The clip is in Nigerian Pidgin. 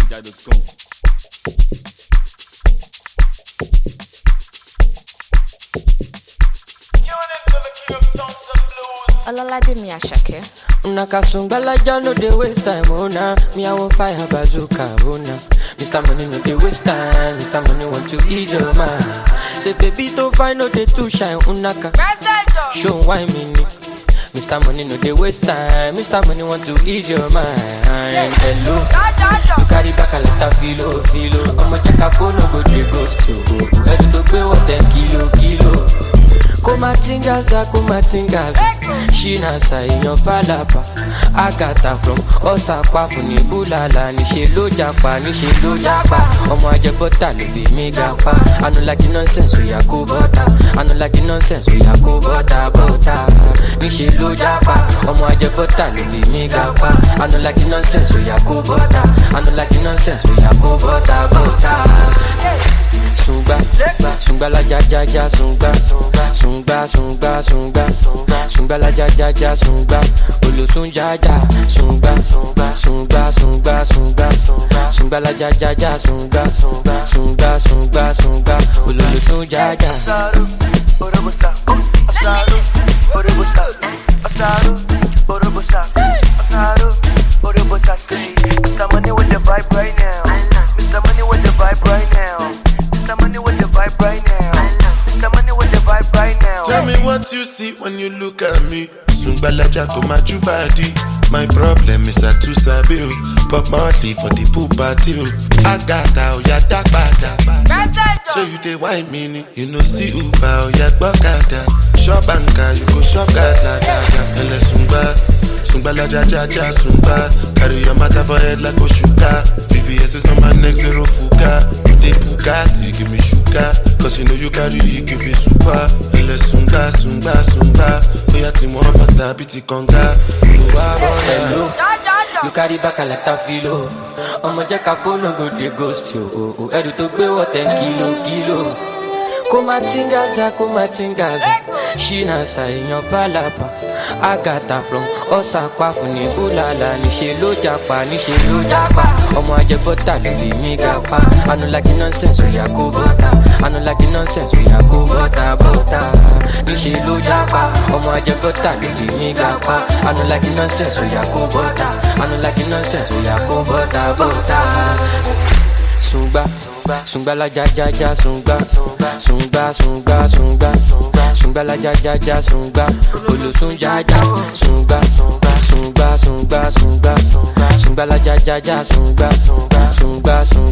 fujinaija.com. Ololade mi Asake. Una kasungbalaja no dey waste time, oh nah. Me I want fire bazooka, oh nah. Mr. Money no dey waste time, Mr. Money want to ease your mind. Say baby don't find no dey too shine, unaka. Show why me ni. Mr. Money no dey waste time, Mr. Money want to ease your mind. Hello, you carry back a lot of filo, filo. I'ma check a phone, no go dey ghost you. Ready to pay what ten kilo, kilo. kumatingaza kumatingaza ṣínàṣà èèyàn fàlàbà àgàtà from ọ̀sàpá fún ní búlàlà níṣẹ́ ló japa níṣẹ́ ló japa ọmọ ajẹbọ́tà ló fi mí ga pa anulagi nonsense òyà kó bọ́tà anulagi nonsense òyà kó bọ́tà bọ́tà níṣẹ́ ló japa ọmọ ajẹbọ́tà ló fi mí ga pa anulagi nonsense òyà kó bọ́tà anulagi nonsense òyà kó bọ́tà bọ́tà sungba sungba la ja ja ja sungba sungba sungba sungba sungba la ja ja ja sungba olosun ja ja sungba sungba sungba sungba sungba la ja ja ja sungba sungba sungba sungba ololosun ja ja. Asaru, Orobosa, Asaru, Orobosa, Asaru, Orobosa, Asaru, Orobosa, say, Mr. Money with the vibe right now. Mr. Money with the vibe right now. Mr. Money with the vibe right now. Mr. Money with the vibe right now. Tell me what you see when you look at me. Sungbalaja go my body. My problem is I too sabi o. Pop Marley for the pool party o. Agata oya dagbada. Show you dey wine me ni. You know see Uber oya gbọ́kada. Shop anka you go shop gada gada. Ẹlẹ sungba. Sungbalaja ja ja sungba. Carry your matter for head like Oshuka. VVS is on my neck zero fuga. You dey puka, see give me sugar. Cause you know you carry it, give me super. Ẹlẹ sungba sungba sungba. Oya ti mọ bàtà bí ti kànga. Olùwà bọ̀dà. Hello. You carry back a lot of filo. Ọmọ jẹ́ ká fóònù go dey ghost yo. o, o. Ẹrù tó gbé wọ̀ ten kilo kilo. Kó má tingaza kó má tingaza. Ṣínàṣà èèyàn fàlàbà. Àgàtà from ọ̀sàpá fún ní búlàlà. Níṣẹ́ ló japa níṣẹ́ ló japa. Ọmọ ajẹbọ́tà ló lè mí ga pa. Anulagi nonsense òyà kó bọ́tà. Anulagi nonsense òyà kó bọ́tà bọ́tà. Níṣẹ́ ló japa. Ọmọ ajẹbọ́tà ló lè mí ga pa. Anulagi nonsense òyà kó bọ́tà. Anulagi nonsense òyà kó bọ́tà bọ́tà sungba sungba la ja ja ja sungba sungba sungba sungba sungba la ja ja ja sungba olosun ja ja sungba sungba sungba sungba sungba la ja ja ja sungba sungba sungba